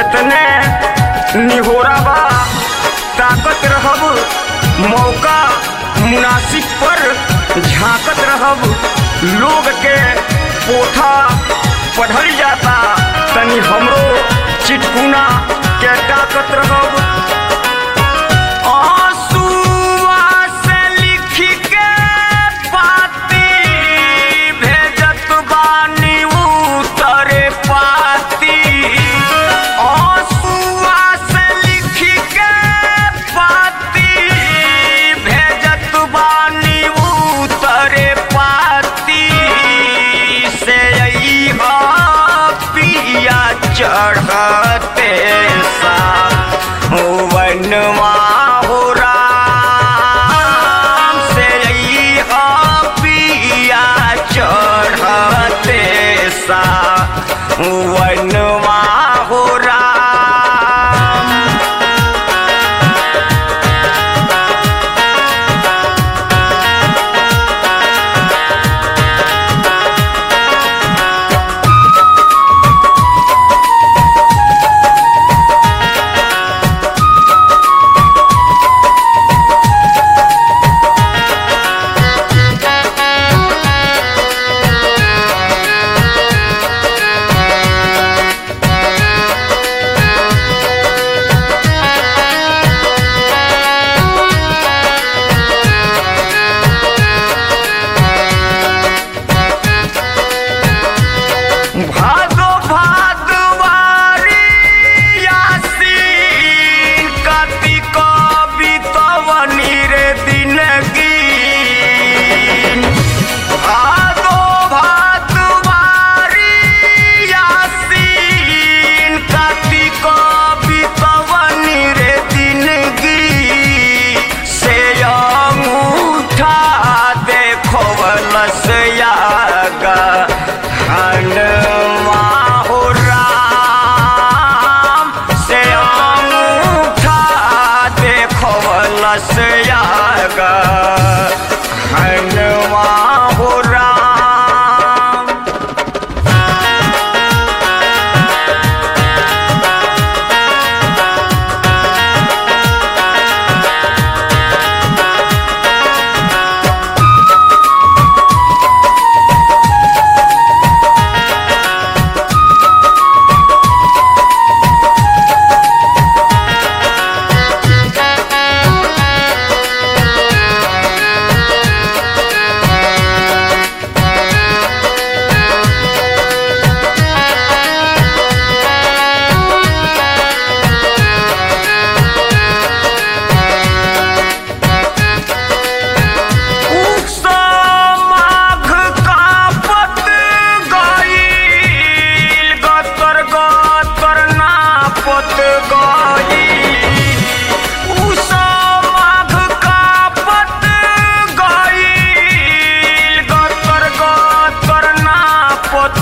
इतने निहोरा बा ताकत रहब मौका मुनासिब पर झांकत रहब लोग के पोथा पढ़ल जाता तनी हमरो चिटकुना के ताकत रहब आंसुआ से लिख के पाती भेजत बानी उतरे पाती आंसुआ से लिख के पाती भेजत बानी उतरे पाती से अइहा पिया चढ़ते सा वनवा हो राम से अइहा पिया चढ़ते सा वनवा हो राम भादो भादवारी यासीन कार्तिक बितवनी रे दिनगी भादो भादवारी यासीन कार्तिक बितवनी रे दिनगी से अंगूठा देखवलस यागा हनुमा हो राम से अंगूठा देखवलस यागा हनुमा हो राम माघ कापत गईल गतर गतर नापत गईल उषा माघ कापत गईल गतर गतर नापत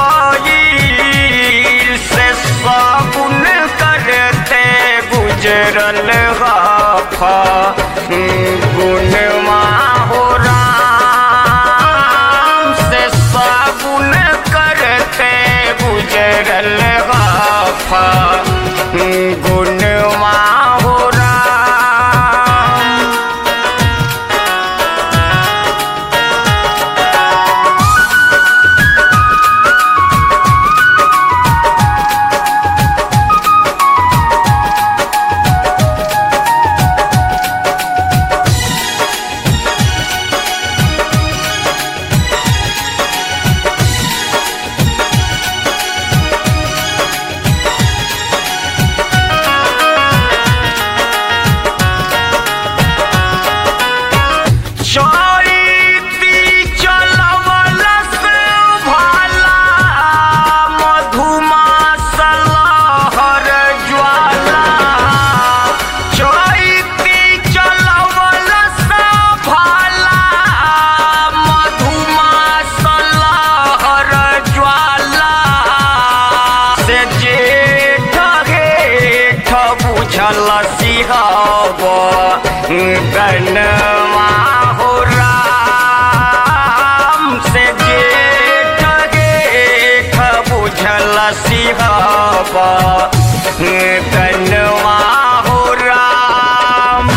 गईल से साबुन करते गुजरल गाफा गुणमा हो राम से साबुन करते गुजरल गाफा गुणमा हो राम चैती चलवलस भाला मधुमास लहर ज्वाला चैती चलवलस भाला मधुमास लहर ज्वाला से जेठ हेठ बुझल सिहब गनमा हो राम से जेठ गेठ बुझल सिहब कनवा हो राम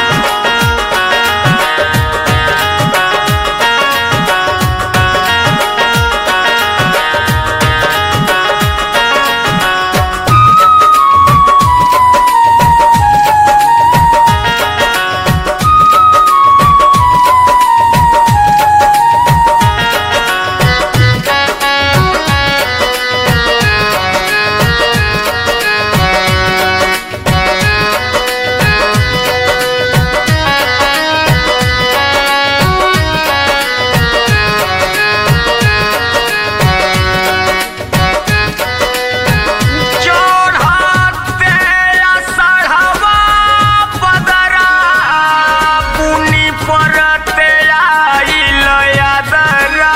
चढ़ते असढ़वा बदरा पुनि परते आइल यादरा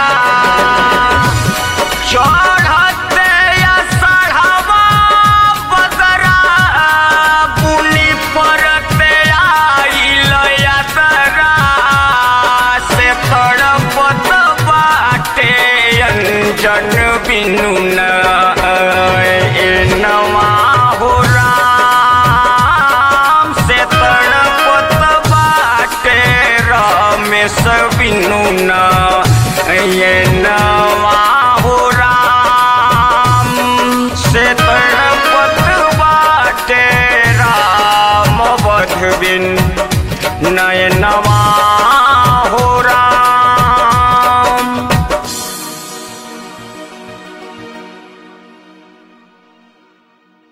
चढ़ते असढ़वा बदरा पुनि परते आइल यादरा से तड़पत बाटे अंजन बिनु न